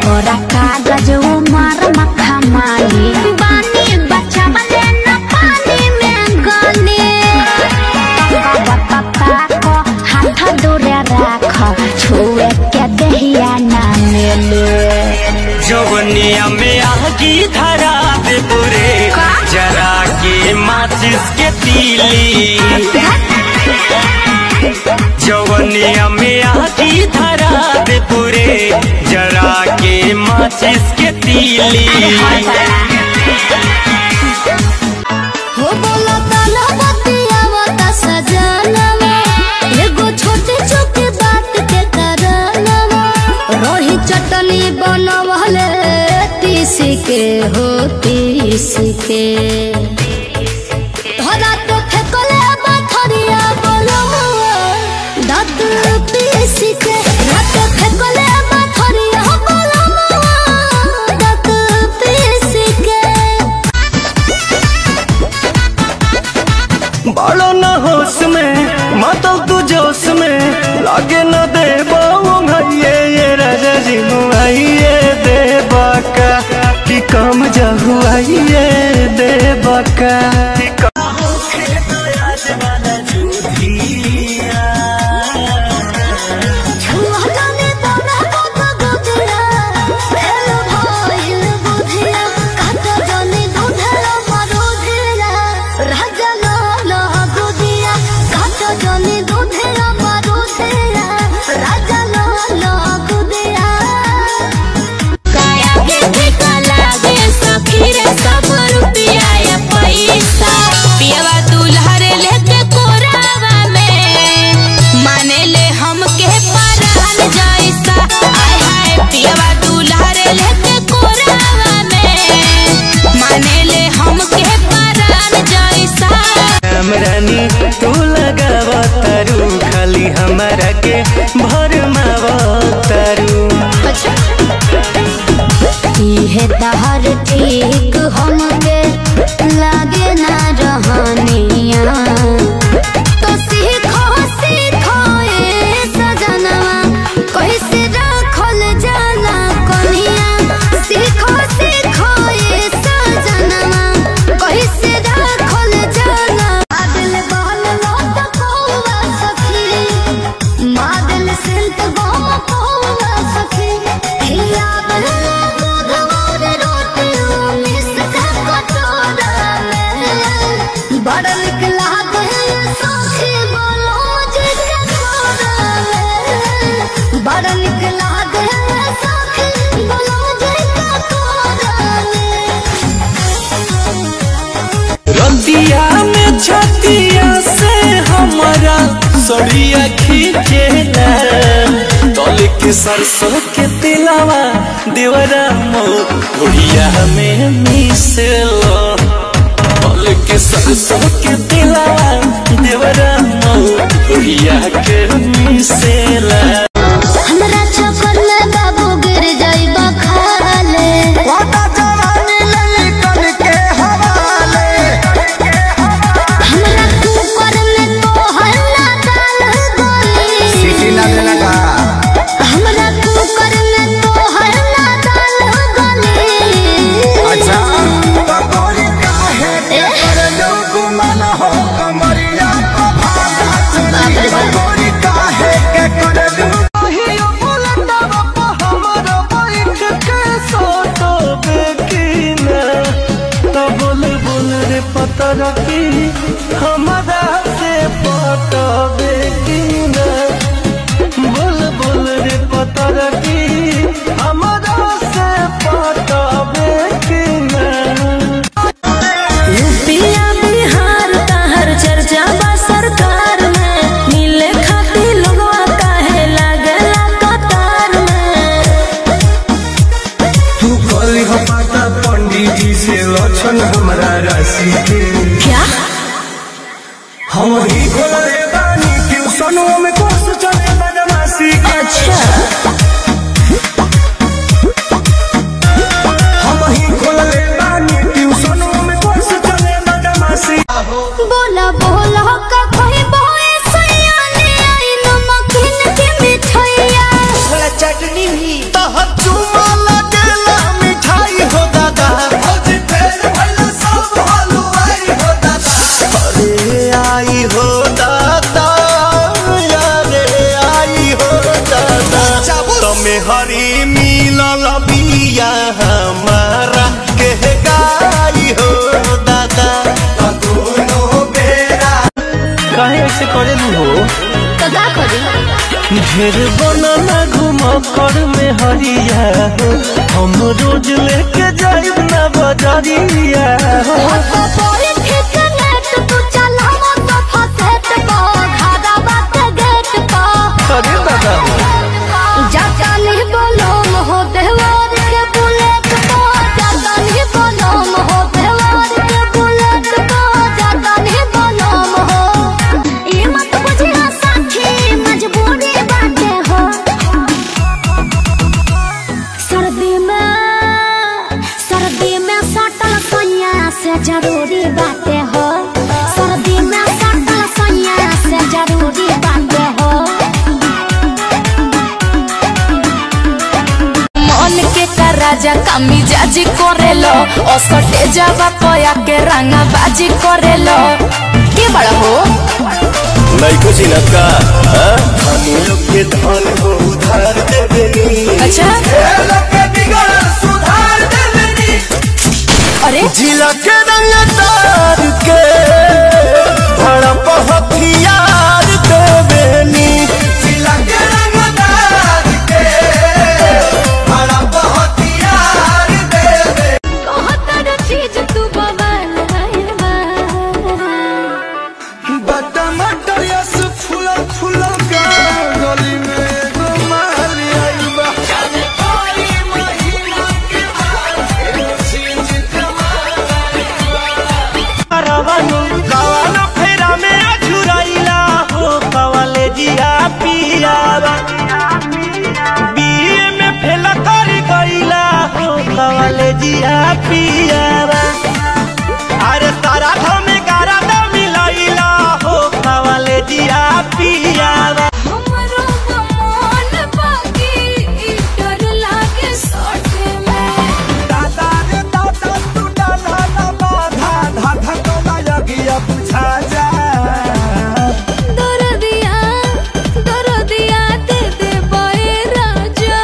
छोरा कागज उमर मखा मानी बानी बच्चा बने न पानी में गले पप्पा को हाथ दूरे राख छुए के दहिया ना मिले जवनिया में आगी धरा दे पूरे जरा के माचिस के तीली जवनिया में आगी धरा दे पूरे जरा के माचिस के तीली हो बोला ताला बतिया बता सजनवा एगो छोटे छोटे बात के करनवा रोही चटनी बनवले तीसी के हो तीसी के धरा तो फेकले बाथरिया बोलवा दांत पीसी के रात फेकले बाथरिया बोलवा दांत पीसी के बालो न होश में मातल तू जोश में लागे न दे भैये ये राजा जी मुआइए दे बाका कि कम जहुआइए दे बाका छुआने बना बता गोदिया हेलो भाईल बुधिया काट जाने दूधला मरुधिया राजा लाला गोदिया काट जाने दूधला मरुधिया राजा लाला गोदिया काया के ठिका लागे सखी रे सब रुपिया या पैसा पियवा दुल्हरे लेके कोरावा में माने ले हमके परान जैसा आय हाय पियवा दुल्हरे लेके कोरावा में माने ले हमके परान जैसा रानी तू लगावा तारू खाली हमारा के भरमावा तारू इहे तहर ठीक हमके लागे ना रहनिया तो सीखो सीखो ए सजनवा कैसे रखल जाला कन्हिया सीखो सीखो ए सजनवा कैसे रखल जाला आदिल बहल लोट कौवा सखी मादल सिल्क बम कौवा सखी हिया बहल दूधवार रोटी मिस का कटोरा में बड़ा निक लागे सखी बोलो जे कटोरा में बड़ा निक लागे सखी बोलो जे कटोरा में रतिया में छतिया से हमारा सड़िया खींचेला तल के सरसों के तिलावा देवरा मोढ़िया में मिसेला तल के सरसों के तिलावा देवरा मोढ़िया के मिसेला हमरा चक्कर में बाबू गिर जाइबा खाले हमरा कुकर में तो हल्ला डाल गोली हमरा कुकर में तो हल्ला डाल गोली हमारा से पटबे की ना बोल बोल रे पता रखी हमारा से पटबे की ना यूपिया बिहार तहर चर्चा बा सरकार में मिले खातिर लोगवा काहे लागेला कतार में तू कल हमारा पंडित जी से लक्षण हमारा राशि के क्या हम ही खोल रे बानी ट्यूशनों में कोर्स चले बदमाशी के अच्छा हम ही खोल रे बानी ट्यूशनों में कोर्स चले बदमाशी बोला बोला का कोई बोए सैया ले आई नमकीन के मिठाइया चटनी भी तो चुमा पतरी मिलल बिया हमारा के गाई हो दादा दोनों बेरा काहे ऐसे करेलू हो तो का करी ढेर बनना घूम कर में हरिया हो हम रोज लेके जाइब ना बजरिया हो हको बोले ठीक नेट तू चला मत फसेट को घादा बात गेट को अरे दादा जाता नहीं बोलो हो देवर के बुलेट को जाता नहीं बोलो हो देवर के बुलेट को जाता नहीं बोलो हो ये मत बुझिया साथी मजबूरी बाटे हो सर्दी में सर्दी में सटल सैया से जरूरी बाटे हो सर्दी में सटल सैया से जरूरी बाटे हो मन के का राजा कामी जाजी करेलो असटे जावा पया के रंगा बाजी करेलो के बड़ा हो नहीं कुछ न का हम लोग के धन हो उधार देवेनी अच्छा के बिगड़ सुधार देवेनी अरे जिला के रंग तार के भड़प हथियार देवेनी जिला के रंग तार के भड़प हथियार देवे कहतर चीज तू बवाल बटा मटर यस फूला फूला का गली में एगो माली आई बा रवानु कवाना फेरा में अझुराइला हो कवाले जिया पियावा बीए में फेला कर गइला हो कवाले जिया पियावा अरे सारा धमे गारा द मिलाइला हो कवाले जिया पियावा हमरो मन बाकी डर लागे सटे में दादा रे दादा तू डाला ना बाधा धाधा तो माया गया पूछा जा दर दिया दर दिया दे दे बोए राजा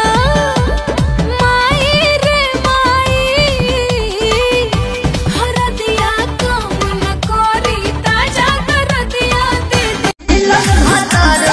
माई रे माई हर दिया कम न करी ताजा दर दिया दे दे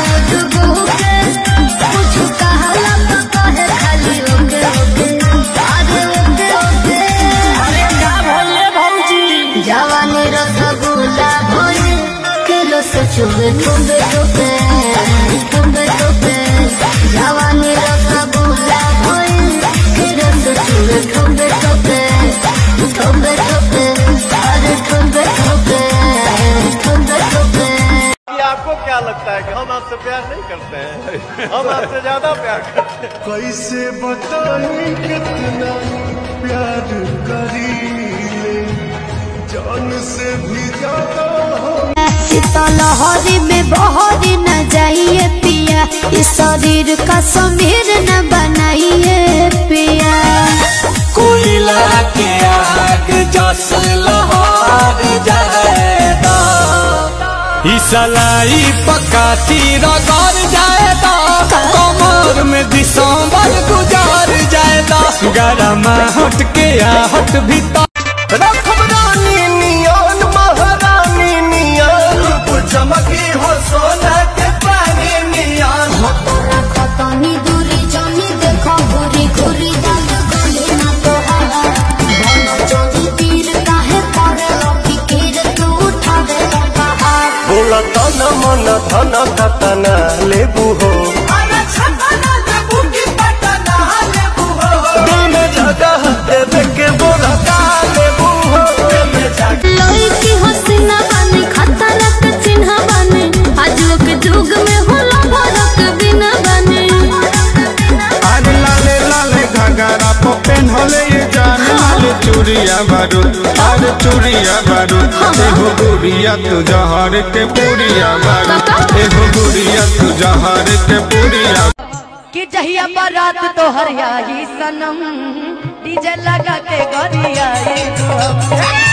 जवानी रसगुल्ला भोरे किलो से चुबे चुबे चुबे चुबे चुबे जवानी रसगुल्ला भोरे किलो से चुबे चुबे चुबे चुबे चुबे अरे चुबे चुबे चुबे चुबे कि आपको क्या लगता है कि हम आपसे प्यार नहीं करते हैं हम आपसे ज्यादा प्यार करते हैं कैसे बताएं कितना प्यार करीले जान से भी ज्यादा हो लहरी में बहरी न जाइए पिया इस शरीर का समीर न बनाइए पिया कोयला के आग जस लहर जाएगा इसलाई पकाती रगड़ जाएगा कमर में दिसंबर गुजार जाएगा गरम हट के आहट भीतर रखब रानी नियन महारानी नियन रूप चमकी हो सोना के पानी नियन खतनी दूरी जानी देखो घुरी घुरी जान गले ना तो आहा भन चोरी तीर काहे करे फिकीर तू उठावे लगा बोला तन मन धन कतना लेबू हो दिल में जगह देवे के बोला का लेबू हो लड़की हसीना बने खतरा के चिन्ह बने आजो के जुग में होला भरक बिना बने अरे लाले लाले घाघरा पे पेन्हले ये जान लाले चूड़िया बारूद अरे चूड़िया बारूद एगो गुड़िया तू जहर के पूरिया बारूद एगो गुड़िया तू जहर के पूरिया कि जहिया बारात तो हरियाई सनम डीजे लगा के गरियाई